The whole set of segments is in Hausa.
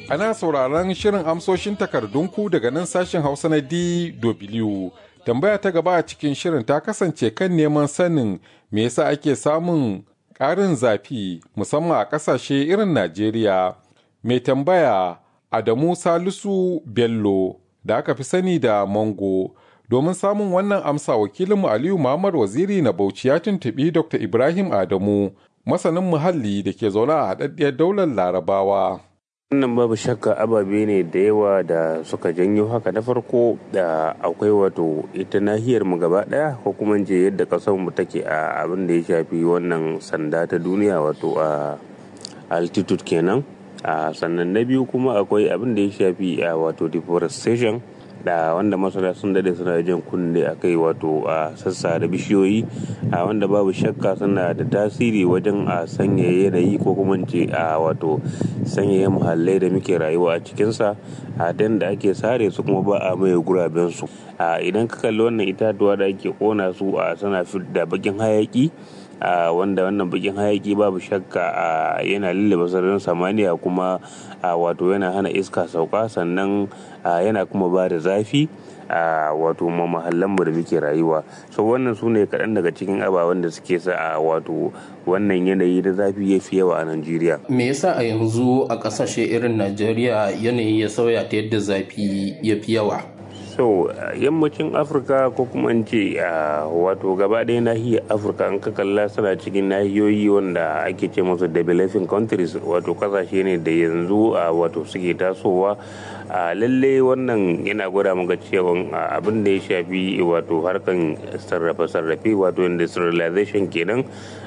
Ana sauraron shirin amsoshin takardunku daga nan sashen Hausa na DW. Tambaya ta gaba a cikin shirin ta kasance kan neman sanin me yasa ake samun ƙarin zafi musamman a ƙasashe irin Najeriya. Mai tambaya Adamu Salisu Bello da aka fi sani da Mango. Domin samun wannan amsa wakilinmu Aliyu Muhammad Waziri na Bauchi ya tuntuɓi Dr. Ibrahim Adamu, masanin muhalli da ke zaune a haɗaɗɗiyar daular Larabawa. wannan babu shakka ababe ne da yawa da suka janyo haka na farko da akwai wato ita nahiyar mu gaba daya ko kuma je yadda kasar mu take a abin da ya shafi wannan sanda ta duniya wato a altitude kenan a sannan na biyu kuma akwai abin da ya shafi a wato deforestation da wanda masana sun dade suna jan kunne a kai wato a sassa da bishiyoyi a wanda babu shakka suna da tasiri wajen a sanyaya yanayi ko kuma ce a wato sanyaya muhallai da muke rayuwa a cikinsa a dan da ake sare su kuma ba a maye guraben su a idan ka kalli wannan itatuwa da ake kona su a suna da bakin hayaki a wanda wannan bakin hayaki babu shakka a yana lullube sararin samaniya kuma a wato yana hana iska sauka sannan yana kuma ba da zafi a wato mahallan mu da muke rayuwa so wannan su ne kaɗan daga cikin ababen da suke sa a wato wannan yanayi da zafi ya fi yawa a najeriya me yasa a yanzu a ƙasashe irin najeriya yanayi ya sauya ta yadda zafi ya fi yawa so yammacin afirka ko kuma in ce wato gaba ɗaya nahiyar afirka an ka kalla suna cikin nahiyoyi wanda ake ce musu developing countries wato kasashe ne da yanzu wato suke tasowa a lalle wannan yana gwada maka cewa abin da ya shafi wato harkan sarrafe-sarrafe wato industrialization kenan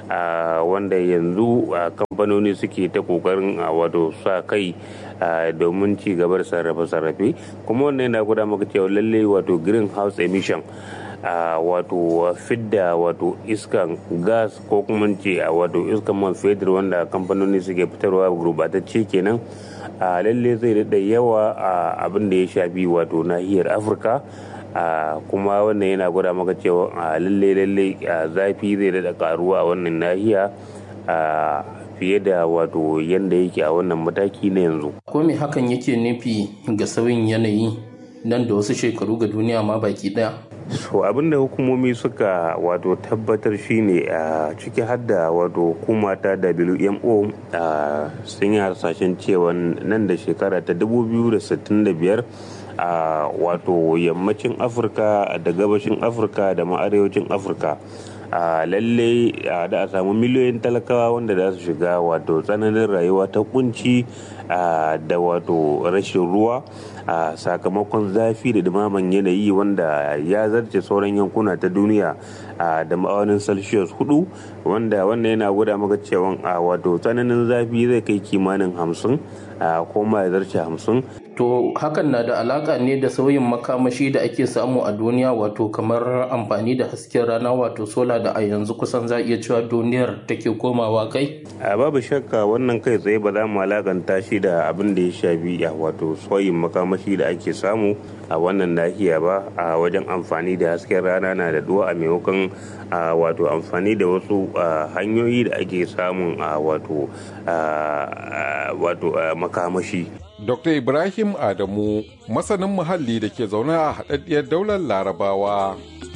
wanda yanzu kamfanoni suke ta kokarin wato sa kai domin ci gaba da sarrafe-sarrafe kuma wannan yana gwada maka cewa lalle wato greenhouse emission a wato fidda wato iskan gas ko kuma ce a wato iskan man fetur wanda kamfanoni suke fitarwa gurbatacce kenan a lalle zai daɗa yawa a abin da ya shafi wato nahiyar afirka kuma wannan yana gwada maka cewa a lalle lalle zafi zai daɗa karuwa a wannan nahiya fiye da wato yadda yake a wannan mataki na yanzu. Ko me hakan yake nufi ga sauyin yanayi nan da wasu shekaru ga duniya ma baki daya? so abinda hukumomi suka wato tabbatar shine a ciki hadda wato hukuma ta wmo sun yi harsashen cewa nan da shekara ta 2065 a wato yammacin afirka da gabashin afirka da ma arewacin afirka a lalle da a samu miliyoyin talakawa wanda za su shiga wato tsananin rayuwa ta kunci da wato rashin ruwa a sakamakon zafi da dumaman yanayi wanda ya zarce sauran yankuna ta duniya da ma'aunin celsius hudu wanda wannan yana gwada maka cewa a wato tsananin zafi zai kai kimanin hamsin ko ma ya zarce hamsin to hakan na da alaka ne da sauyin makamashi da ake samu a duniya wato kamar amfani da hasken rana wato sola da a yanzu kusan za iya cewa duniyar take komawa kai a babu shakka wannan kai tsaye ba za mu alakanta shi da abin da ya shafi a wato sauyin makamashi da ake samu a wannan nahiya ba a wajen amfani da hasken rana na da duwa a maimakon wato amfani da wasu hanyoyi da ake samun a wato wato makamashi Dr. Ibrahim Adamu, masanin muhalli da ke zaune a haɗaɗɗiyar daular Larabawa.